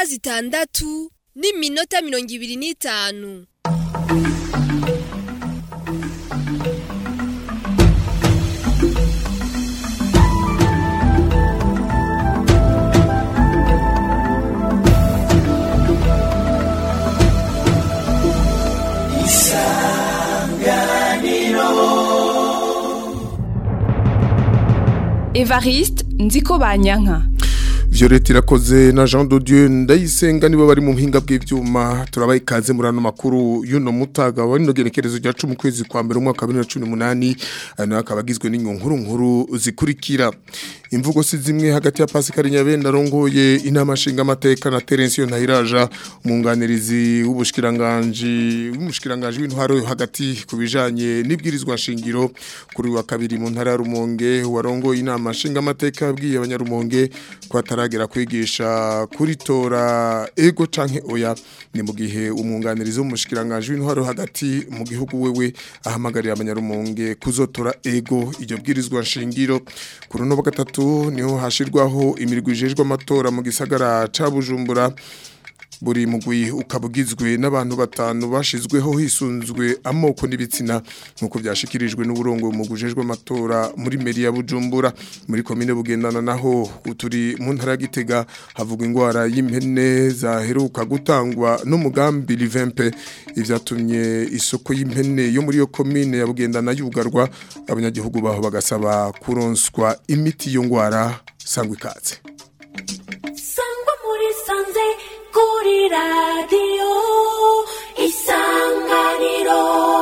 zitandatu n'iminota mirongo ibiri n'itanu evariste nziko banyanka Violette irakoze na Jean de Dieu ndayisenga nibo bari mu mpinga bw'ivyuma turabaye ikaze muri ano makuru y'uno mutaga wari no genekerezo rya 10 kwezi kwa mbere umwaka wa 2018 ano akabagizwe n'inkuru nkuru zikurikira imvugo si zimwe hagati ya Pascal Nyabenda rongoye inama nshinga amateka na Terence Ntahiraja umwunganirizi w'ubushikiranganje w'umushikiranganje w'intwaro yo hagati kubijanye n'ibwirizwa nshingiro kuri wa kabiri mu ntara ya Rumonge warongoye inama nshinga amateka yabwiye abanyarumonge ko ataragera kwigisha kuri tora ego canke oya ni mu gihe umwunganirizi w'umushikiranganje w'intwaro hagati mu gihugu wewe ahamagarira abanyarumonge kuzotora ego iryo bwirizwa nshingiro kuri no gatatu niho hashirwaho imirwi ijejwe amatora mu gisagara ca Bujumbura buri mugwi ukabugizwe n'abantu batanu bashizweho hisunzwe amoko n'ibitsina nkuko byashikirijwe n'uburongo mu gujejwe amatora muri meri ya Bujumbura muri komine bugendana naho uturi mu ntara ya Gitega havugwa ingwara y'impene zaheruka gutangwa n'umugambi Livempe ivyatumye isoko y'impene yo muri yo komine ya bugendana yugarwa abanyagihugu baho bagasaba kuronswa imiti yo ngwara sangwa ikaze sangwa muri sanze kuri radiyo isanganiro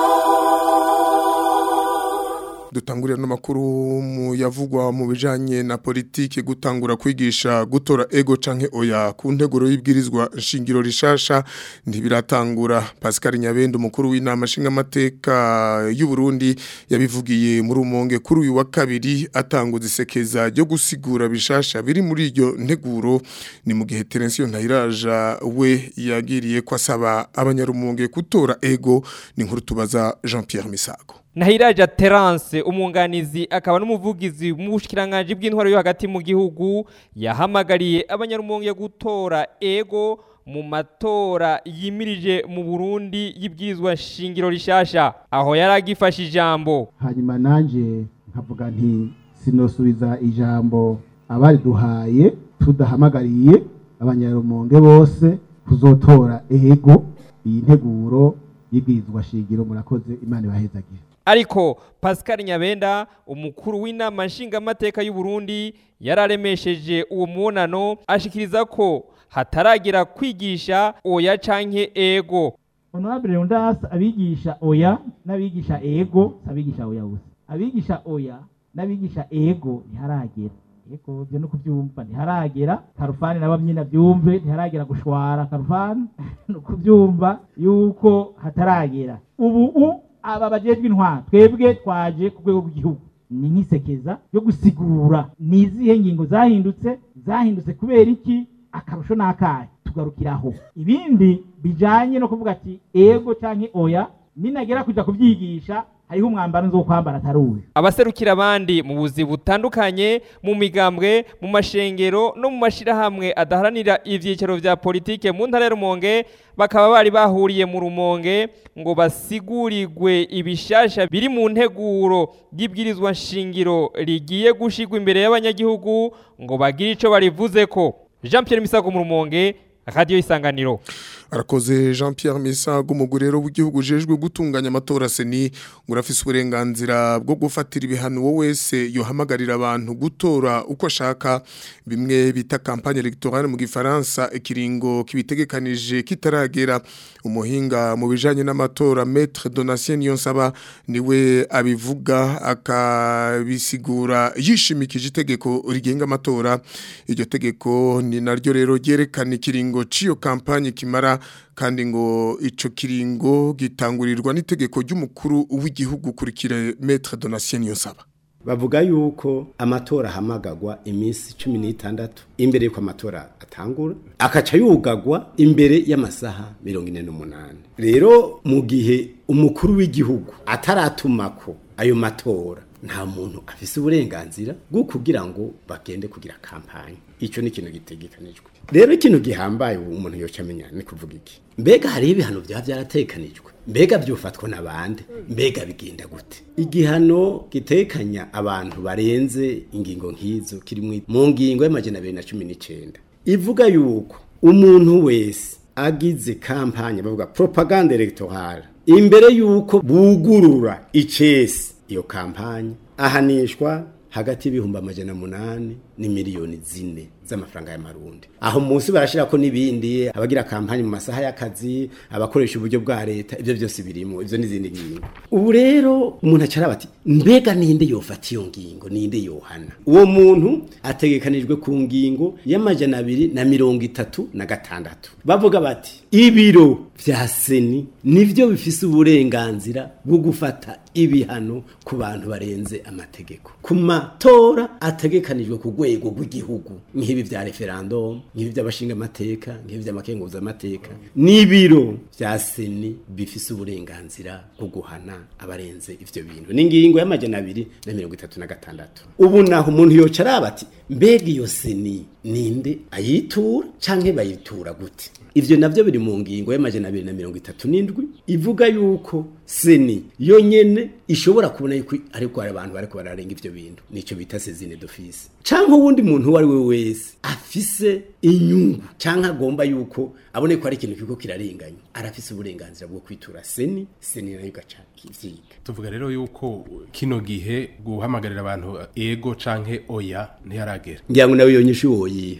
dutangurira n'amakuru mu yavugwa mu bijanye na politike gutangura kwigisha gutora ego canke oya ku nteguro y'ibwirizwa nshingiro rishasha ntibiratangura Pascal Nyabendo umukuru w'inama nshinga amateka y'u Burundi yabivugiye muri umonge kuri uyu wa kabiri atanguza isekeza ryo gusigura bishasha biri muri iryo nteguro ni mu gihe Terence Ntayiraja we yagiriye ko asaba abanyarumonge gutora ego ni nkuru tubaza Jean-Pierre Misago Nahiraja Terence umwunganizi akaba n'umuvugizi mu bushikiranganje bw'intwaro yo hagati mu gihugu yahamagariye abanyarumonge gutora ego mu matora yimirije mu Burundi y'ibwirizwa shingiro rishasha aho yaragifashe ijambo hanyuma nanje nkavuga nti sinosubiza ijambo abari duhaye tudahamagariye abanyarumonge bose kuzotora ego iyi nteguro y'ibwirizwa shingiro murakoze imana ibahezagire ariko Pascal Nyabenda umukuru w'inama nshingamateka y'u Burundi yararemesheje uwo mubonano ashikiriza ko hataragira kwigisha oya canke ego honorable Leonidas abigisha oya n'abigisha ego abigisha oya gusa abigisha oya n'abigisha ego ntiharagera ego byo no kubyumva ntiharagera karufani nabo nyina byumve ntiharagera gushwara karufani no kubyumva yuko hataragera ubu u aba bajejwe intwaro twebwe twaje ku rwego rw'igihugu ni nk'isekeza yo gusigura ni izihe ngingo zahindutse zahindutse kubera iki akarusho n'akahe tugarukiraho ibindi bijanye no kuvuga ati ego canke oya ninagera kuja kubyigisha hariho umwambaro nzo kwambara ataruwe abaserukira abandi mu buzi butandukanye mu migambwe mu mashengero no mu mashirahamwe adaharanira ivyicaro vya politike mu ntara ya Rumonge bakaba bari bahuriye mu Rumonge ngo basigurirwe ibishasha biri mu nteguro y'ibwirizwa nshingiro rigiye gushigwa imbere y'abanyagihugu ngo bagire ico barivuze ko Jean Pierre Misago mu Rumonge Radio Isanganiro arakoze Jean Pierre Misago umugurero w'igihugu jejwe gutunganya amatora seni ngurafise uburenganzira bwo gufatira ibihano wo wese yohamagarira abantu gutora uko ashaka bimwe bita campagne electorale mu gifaransa ikiringo kibitegekanije kitaragera umuhinga mu bijanye n'amatora Maître Donatien Niyonsaba niwe abivuga akabisigura yishimikije itegeko rigenga amatora iryo tegeko ni naryo rero ryerekana ikiringo ciyo campagne kimara kandi ngo ico kiringo gitangurirwa n'itegeko ry'umukuru w'igihugu kurikire Maître Donatien Niyonsaba bavuga yuko amatora ahamagagwa iminsi cumi n'itandatu imbere y'uko amatora atangura akaca yugagwa imbere y'amasaha mirongo ine n'umunani rero mu gihe umukuru w'igihugu ataratumako ayo matora nta muntu afise uburenganzira bwo kugira ngo bagende kugira kampanye icyo ni ikintu gitegekanijwe rero ikintu gihambaye ubu umuntu yoca amenya ni kuvuga iki mbega hariho ibihano byaba byaratekanijwe mbega byufatwa n'abandi mbega bigenda gute igihano gitekanya abantu barenze ingingo nk'izo kiri mu- mu ngingo y'amajana abiri na cumi n'icyenda ivuga yuko umuntu wese agize kampanye bavuga propaganda electorale imbere yuko bugurura icesi iyo kampanye ahanishwa hagati y'ibihumbi amajana munani ni miliyoni zine z'amafaranga y'amarundi aho munsi barashira ko n'ibindi abagira kampanye mu masaha y'akazi abakoresha uburyo bwa leta ibyo byose birimo ivyo n'izindi ngingo ubu rero umuntu acara bati mbega ninde yofata iyo ngingo ninde yohana uwo muntu ategekanijwe ku ngingo y'amajana abiri na mirongo itatu na gatandatu bavuga bati ibiro vya seni nivyo bifise uburenganzira bwo gufata ibihano ku bantu barenze amategeko ku matora ategekanijwe ku rwego rw'igihugu nk'ibi vya referendum nk'ibi vy'abashinga amateka nk'ibi vy'amakenguza amateka n'ibiro vya seni bifise uburenganzira bwo guhana abarenze ivyo bintu n'ingingo y'amajana abiri na mirongo itatu na gatandatu ubu naho umuntu yoca araba ati mbega iyo seni ninde ayitura canke bayitura gute ivyo navyo biri mu ngingo y'amajana abiri na mirongo itatu n'indwi ivuga yuko seni yo nyene ishobora kubona yuko ariko hari abantu bariko bararenga ivyo bintu nico bita sezine d'office canke uwundi muntu uwo ari we wese afise inyungu canke agomba yuko abone ko ari ikintu kiko kirarenganya arafise uburenganzira bwo kwitura seni seni nayo igaca ivyiga tuvuga rero yuko kino gihe guhamagarira abantu ego canke oya ntiyaragera ngira ngo nawe iyo nyishu woyiha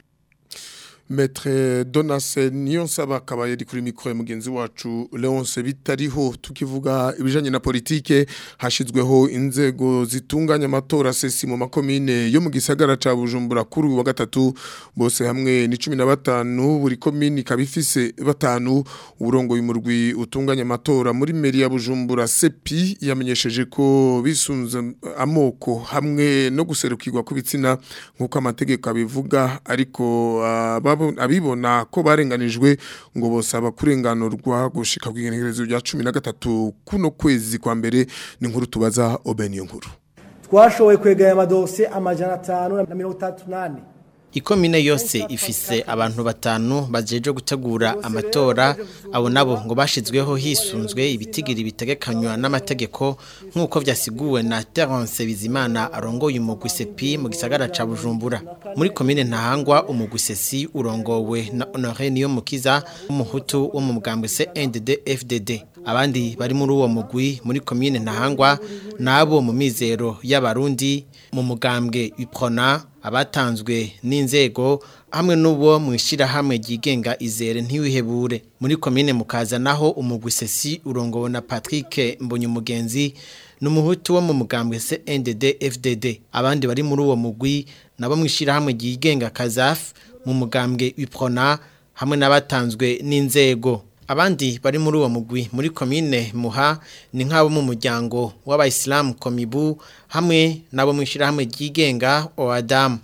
Maître Donase Niyonsaba akaba yari kuri mikoro ya mugenzi wacu Leonce bitariho tukivuga ibijanye na politike hashizweho inzego zitunganya amatora sesi mu makomine yo mu gisagara ca Bujumbura kuri uyu wa gatatu bose hamwe ni 15 buri komine kabifise batanu urongo y'umurwi utunganya amatora muri meri ya Bujumbura sepi yamenyesheje ko bisunze amoko hamwe no guserukirwa kubitsina nkuko amategeko abivuga ariko aba abibona ko barenganijwe ngo bosaba kurenganurwa gushika ku igenekerezo rya 13 kuno kwezi kwa mbere ni nkuru tubaza Obeniyo nkuru twashoboye kwegaya amadosiye amajana atanu na mirongo itatu n'ane ikomine yose ifise abantu batanu bajeje gutegura amatora abo nabo ngo bashizweho hisunzwe ibitigiri bitegekanywa n'amategeko nk'uko vyasiguwe na Terence Bizimana arongoye umugwi sepi mu gisagara ca Bujumbura muri komine ntahangwa umugwi sesi urongowe na Honoré niyo mukiza umuhutu wo mu mugambwe CNDD FDD abandi bari muri uwo mugwi muri komine ntahangwa nabo mu mizero y'abarundi mu mugambwe Iprona abatanzwe n'inzego hamwe n'ubo mu ishyirahamwe ryigenga izere ntiwihebure muri komine mukaza naho umugwi sesi urongowe na Patrick Mbonyumugenzi n'umuhutu wo mu mugambwe CNDD FDD abandi bari muri uwo mugwi nabo mu ishyirahamwe ryigenga Kazaf mu mugambwe Iprona hamwe n'abatanzwe n'inzego abandi bari muri uwo mugwi muri komine muha ni nk'abo mu muryango w'abayisilamu komibu hamwe n'abo mu ishyirahamwe ryigenga oadamu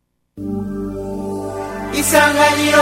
isanganiro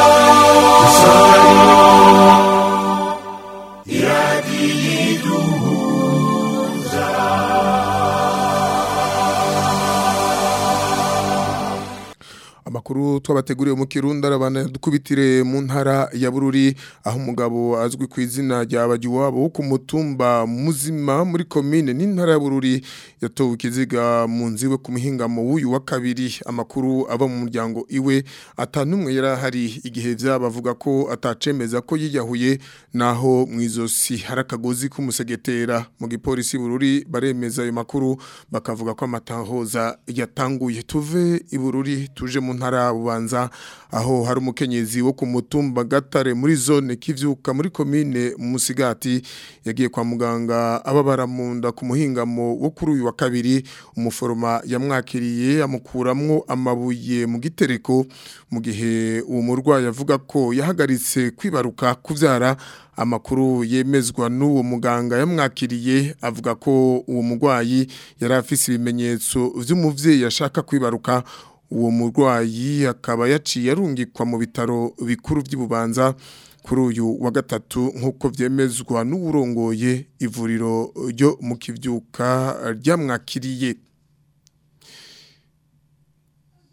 amakuru twabateguriye mu Kirundi arabana dukubitire mu ntara ya Bururi aho umugabo azwi ku izina rya Bagiwabo wo ku mutumba muzima muri commune n'intara ya Bururi yatowe ikiziga mu nziwe ku muhingamo w'uyu wa kabiri amakuru aba mu muryango iwe atanumwe yarahari igihe vyabavuga ko atacemeza ko yiyahuye naho mwizosi harakagozi kumusegetera mu gipolisi Bururi baremeza ayo makuru bakavuga ko amatahoza yatanguye tuve i Bururi tuje mu ntara bubanza aho hari umukenyezi wo ku mutumba gatare muri zone kivyuka muri komine musigati yagiye kwa muganga ababara mu nda ku muhingamo wo kuri uyu wa kabiri umuforoma yamwakiriye amukuramwo amabuye mu gitereko mu gihe uwo murwayi avuga ko yahagaritse kwibaruka kuvyara amakuru yemezwa n'uwo muganga yamwakiriye avuga ko uwo murwayi yari afise ibimenyetso vy'umuvyeyi yashaka kwibaruka uwo murwayi akaba yaciye arungikwa mu bitaro bikuru by'ububanza kuri uyu wa gatatu nk'uko byemezwa n'uwurongoye ivuriro ryo mu kibyuka ryamwakiriye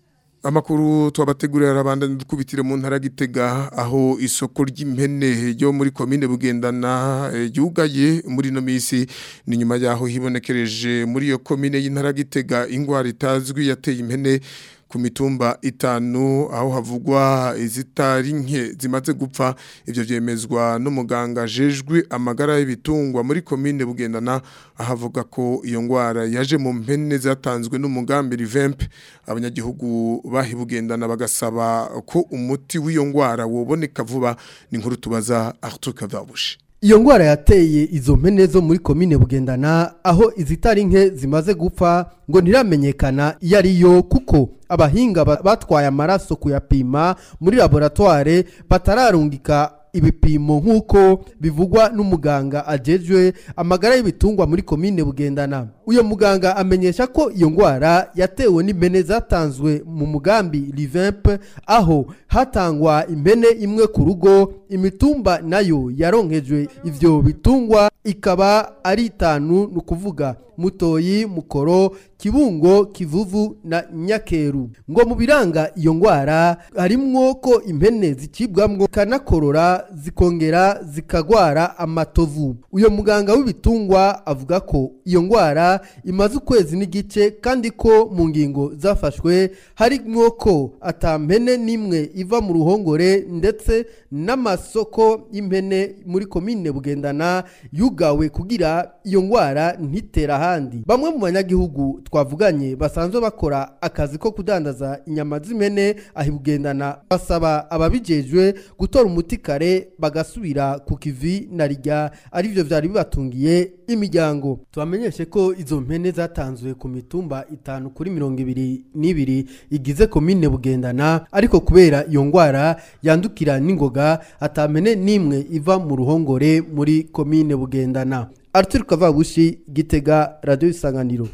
Amakuru twabategurira arabanda dukubitire mu ntara gitega aho isoko ry'impene ryo muri commune bugendana eh, yugaye muri no misi ni nyuma yaho hibonekereje muri iyo commune y'intara gitega ingwara itazwi yateye impene ku mitumba itanu aho havugwa izitari nke zimaze gupfa ivyo vyemezwa n'umuganga jejwe amagara y'ibitungwa muri commune bugendana ahavuga ko iyo ngwara yaje mu mpene zatanzwe n'umugambi Revamp abanyagihugu bahibugendana bagasaba ko umuti w'iyo ngwara woboneka vuba ni nkuru tubaza Arthur Kavabushi Iyo ngwara yateye izo mpene zo muri komine bugendana aho izitari nke zimaze gupfa ngo ntiramenyekana iyo ari yo kuko abahinga ba- batwaye amaraso kuyapima muri laboratoire batararungika ibipimo nk'uko bivugwa n'umuganga ajejwe amagara y'ibitungwa muri komine bugendana uyo muganga amenyesha ko iyo ngwara yatewe n'impene zatanzwe mu mugambi Revamp aho hatangwa impene imwe ku rugo imitumba nayo yaronkejwe ivyo bitungwa ikaba ari itanu ni ukuvuga mutoyi mukoro kibungo kivuvu na nyakeru ngo mu biranga iyo ngwara harimwo ko impene zicibwamwo kanakorora zikongera zikagwara amatovu uyo muganga w'ibitungwa avuga ko iyo ngwara imaze ukwezi n'igice kandi ko mu ngingo zafashwe harimwo ko atampene n'imwe iva mu ruhongore ndetse n'amasoko y'impene muri komine bugendana yugawe kugira iyo ngwara ntitera ahandi bamwe mu banyagihugu twavuganye basanzwe bakora akazi ko kudandaza inyama z'impene aho ibugendana basaba ababijejwe gutora umuti kare bagasubira ku kivi na rijya arivyo vyari bibatungiye imiryango tubamenyeshe ko izo mpene zatanzwe ku mitumba itanu kuri mirongo ibiri n'ibiri igize komine bugendana ariko kubera iyo ngwara yandukira n'ingoga atampene n'imwe iva mu ruhongore muri komine bugendana Arthur Kavabushi Gitega Radio Isanganiro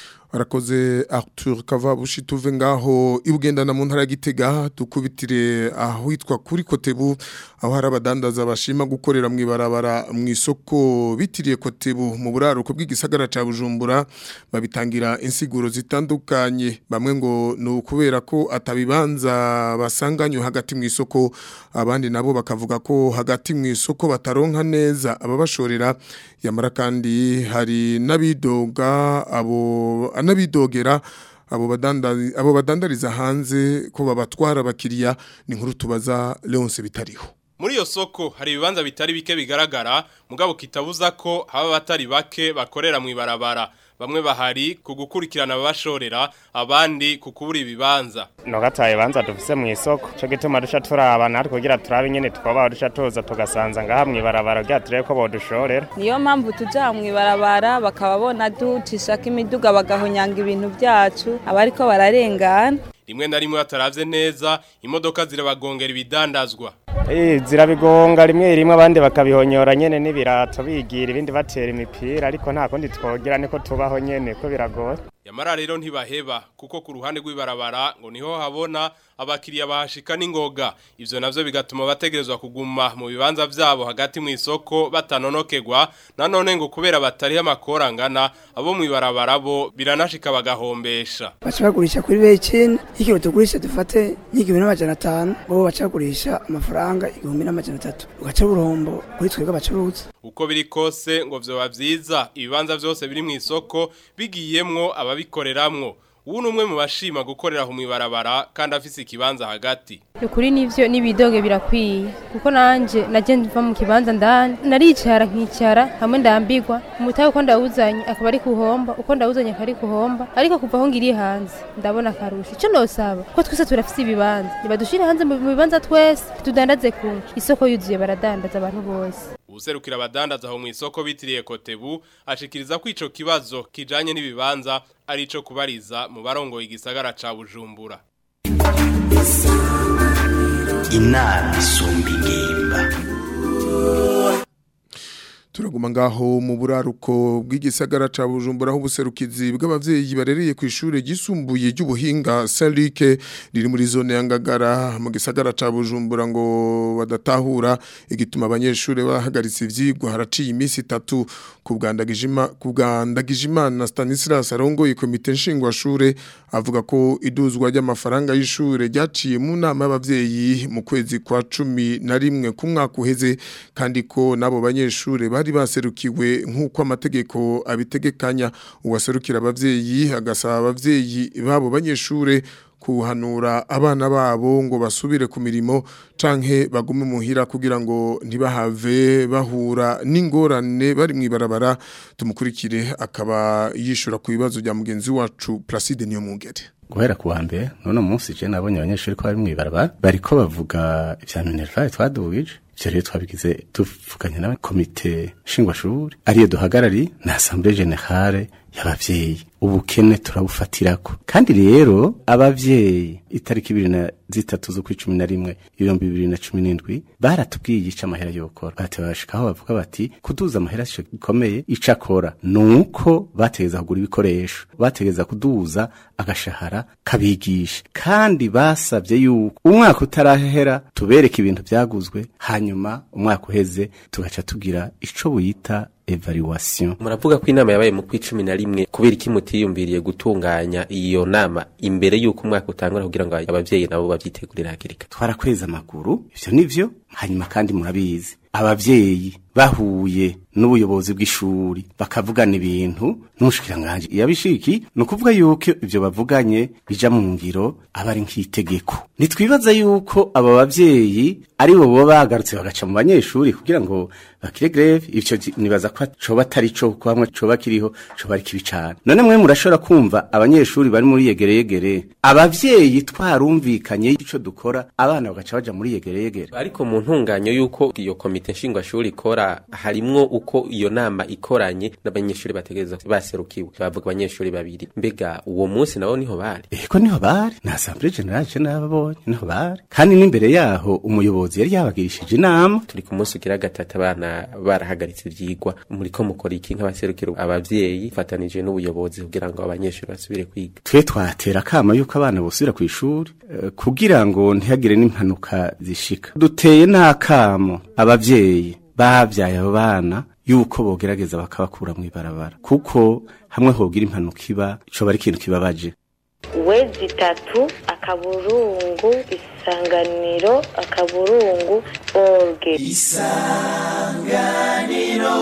Arakoze Arthur Kavabushi tuve ngaho ibugendana mu ntara ya Gitega dukubitire aho hitwa kuri Kotebu aho hari abadandaza bashima gukorera mu ibarabara mu isoko bitiriye Kotebu mu buraruko bw'igisagara ca Bujumbura babitangira insiguro zitandukanye bamwe ngo ni ukubera ko atabibanza basanganywe hagati mu isoko abandi nabo bakavuga ko hagati mu isoko bataronka neza ababashorera yamara kandi hari n'abidoga abo anabidogera abo badandari abo badandariza hanze ko babatwara abakiriya ni nkuru tubaza Leonce bitariho Muri iyo soko hari ibibanza bitari bike bigaragara mugabo kitabuza ko haba batari bake bakorera mu ibarabara bamwe bahari ku gukurikirana abashorera abandi ku kubura ibibanza no gataye banza dufise mu isoko cyo gituma dusha turaba natwe kugira turabe nyene twaba dusha tuza tugasanza ngaha mu ibarabara rya turebe ko bodushorera niyo mpamvu tuja mu ibarabara bakaba bona ducishako imiduga bagahonyanga ibintu byacu abariko bararengana rimwe na rimwe bataravye neza imodoka zirabagongera ibidandazwa Eh zirabigonga rimwe rimwe abandi bakabihonyora nyene n'ibirato bigira ibindi batera imipira ariko nta kundi twogira niko tubaho nyene ko biragoye Yamara rero ntibaheba kuko ku ruhande rw'ibarabara ngo niho habona abakiriya bahashika n'ingoga ivyo navyo bigatuma bategerezwa kuguma mu bibanza vyabo hagati mu isoko batanonokegwa nanone ngo kubera batari amakora angana abo mu ibarabara bo biranashika bagahombesha baca bagurisha kuri becini ikiro tugurisha dufate nk'igihumbi n'amajana atanu bo baca bagurisha amafaranga igihumbi n'amajana atatu ugaca uruhombo kuri twebwe abacuruzi uko biri kose ngo vyoba vyiza ibibanza vyose biri mu isoko bigiyemwo ababikoreramwo ubu ni umwe mu bashima gukorera aho mu ibarabara kandi afise ikibanza hagati ukuri nivyo nibidoge birakwiye kuko nanje naje mva mu kibanza ndani naricara nkicara hamwe ndambigwa umutahe uko ndawuzanye akaba ari kuhomba uko ndawuzanye akaba ari kuhomba ariko kuva aho ngiriye hanze ndabona akarusho ico nosaba ko twese turafise ibibanza nibadushire hanze mu bibanza twese tudandaze kumwe isoko yuzuye baradandaza abantu bose ubuserukira abadandaza aho mu isoko bitiriye kotebu ashikiriza ko ico kibazo kijanye n'ibibanza ari ico kubariza mu barongoye igisagara ca Bujumbura inama isumba ingimba turaguma ngaho mu buraruko bw'igisagara ca Bujumbura aho ubuserukizi bw'abavyeyi barereye ku ishure gisumbuye ry'ubuhinga Saint Luc riri muri zone ya Ngagara mu gisagara ca Bujumbura ngo badatahura igituma abanyeshure bahagaritse ivyigwa haraciye iminsi itatu kubwandagijima kubwandagijimana Stanislas arongoye komite nshingwashure avuga ko iduzwa ry'amafaranga y'ishure ryaciye mu nama y'abavyeyi mu kwezi kwa cumi na rimwe ku mwaka uheze kandi ko nabo banyeshure bari baserukiwe nk'uko amategeko abitegekanya uwaserukira abavyeyi agasaba abavyeyi babo banyeshure kuhanura abana babo ngo basubire ku mirimo canke bagume muhira kugira ngo ntibahave bahura n'ingorane bari mwibarabara tumukurikire akaba yishura ku bibazo bya mugenzi wacu Placide niyo mungere guhera ku wa mbere none umunsi je nabonye abanyeshuri ko bari mwibarabara bariko bavuga ivya minerval twadubije ivyo rero twabigize tuvuganye n'abakomite nshingwashuri ariyo duhagarari na assemblée générale y'abavyeyi ubukene turabufatirako kandi rero abavyeyi itariki ibiri na zitatu zo kw'icumi na rimwe ibihumbi bibiri na cumi n'indwi baratubwiye ico amahera yokora batebashikaho bavuga bati kuduza amahera sico gikomeye ico akora nuko bategeza kugura ibikoresho bategeza kuduza agashahara kabigisha kandi basavye yuko umwaka utarahera tubereke ibintu vyaguzwe hanyuma umwaka uheze tugaca tugira ico buyita evaluation muravuga ko inama yabaye mu kw'icumi na rimwe kubera iki mutiyumviriye gutunganya iyo nama imbere y'uko umwaka utangura kugira ngo abavyeyi nabo bavyitegurire hakiri kare twarakweza amaguru ivyo nivyo hanyuma kandi murabizi abavyeyi bahuye n'ubuyobozi bw'ishuri bakavugana ibintu n'umushikiranganje yabishiki ni ukuvuga yuko ivyo bavuganye bija mu ngiro aba ari nk'itegeko nitwibaza yuko aba bavyeyi ari bo boba bagarutse bagaca mu banyeshuri kugira ngo bakire greve ivyo nibaza ko coba atari co ko hamwe coba kiriho coba ari kibi cane none mwe murashobora kumva abanyeshuri bari muri yegereyegere abavyeyi twarumvikanye ico dukora abana bagaca baja muri yegereyegere ariko mu ntunganyo y'uko iyo komite nshingwashuri ikora harimwo uko iyo nama ikoranye n'abanyeshuri bategereza baserukiwe bavuga abanyeshuri babiri mbega uwo munsi nabo niho bari eko niho bari na assemblée générale je nababonye niho bari kandi n'imbere yaho umuyobozi yari yabagirishije inama turi ku munsi ugira gatatu abana barahagaritse ivyigwa muriko mukora iki nk'abaserukira abavyeyi fatanije n'ubuyobozi kugira ngo abanyeshuri basubire kwiga twe twatera akama yuko abana bosubira ku ishuri uh, kugira ngo ntihagire n'impanuka zishika duteye n'akamo abavyeyi babyaye abo bana yuko bogerageza bakabakura mu ibarabara kuko hamwe hogira impanuka iba coba ari ikintu kibabaje wezi itatu akaburungu isanganiro akaburungu orge isanganiro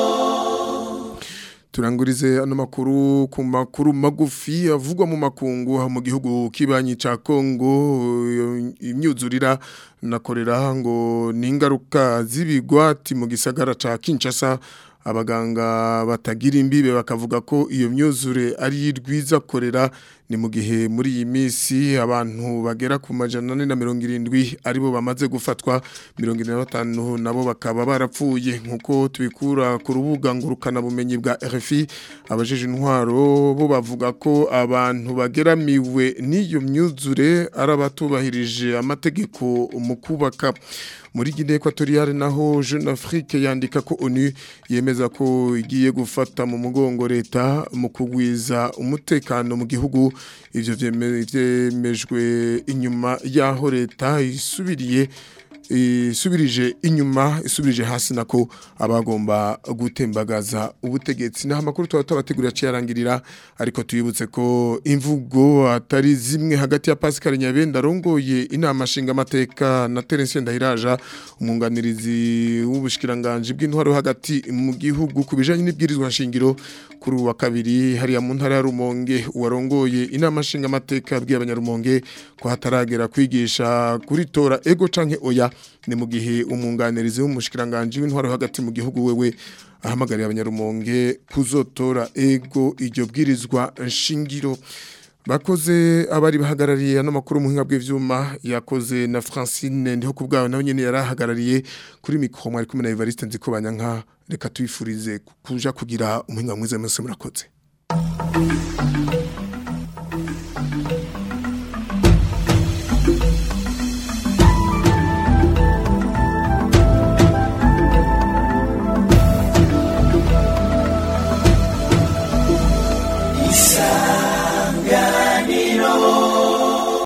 turangurize ano makuru ku makuru magufi avugwa mu makungu mu gihugu kibanyi ca Kongo imyuzurira nakorera ngo ningaruka zibigwati mu gisagara ca Kinshasa abaganga batagira imbibe bakavuga ko iyo myuzure ari rwiza korera ni mu gihe muri iyi minsi abantu bagera ku majana ane na mirongo irindwi aribo bamaze gufatwa mirongo ine na batanu nabo bakaba barapfuye nk'uko tubikura ku rubuga ngurukanabumenyi bwa RFI abajeje intwaro bo bavuga ko abantu bageramiwe n'iyo myuzure ari abatubahirije amategeko mu kubaka muri Guinée Equatoriale naho Jeune Afrique yandika ko ONU yemeza ko igiye gufata mu mugongo leta mu kugwiza umutekano mu gihugu ivyo vyemejwe inyuma yaho leta isubiriye isubirije inyuma isubirije hasi nako abagomba gutembagaza ubutegetsi naho amakuru tuba tubategurira cyarangirira ariko tuyibutse ko imvugo atari zimwe hagati ya Pascal Nyabenda rongoye inama nshinga amateka na Terence Ndahiraja umwunganirizi w'ubushikiranganje bw'intwaro hagati mu gihugu kubijanye n'ibwirizwa nshingiro kuri wa kabiri hariya mu ntara ya Rumonge uwarongoye inama nshinga amateka bw'abanyarumonge ko hataragera kwigisha kuri tora ego canke oya ni mu gihe umwunganirizi w'umushikiranganje w'intwaro hagati mu gihugu wewe ahamagariye abanyarumonge kuzotora ego iryo bwirizwa nshingiro bakoze abari bahagarariye ano makuru muhinga bw'ivyuma yakoze na Francine ndiho kubgawe nawe nyene yarahagarariye kuri mikro mwari kumwe na Evariste nziko banyanka reka tuyifurize kuja kugira umuhinga mwiza mwese murakoze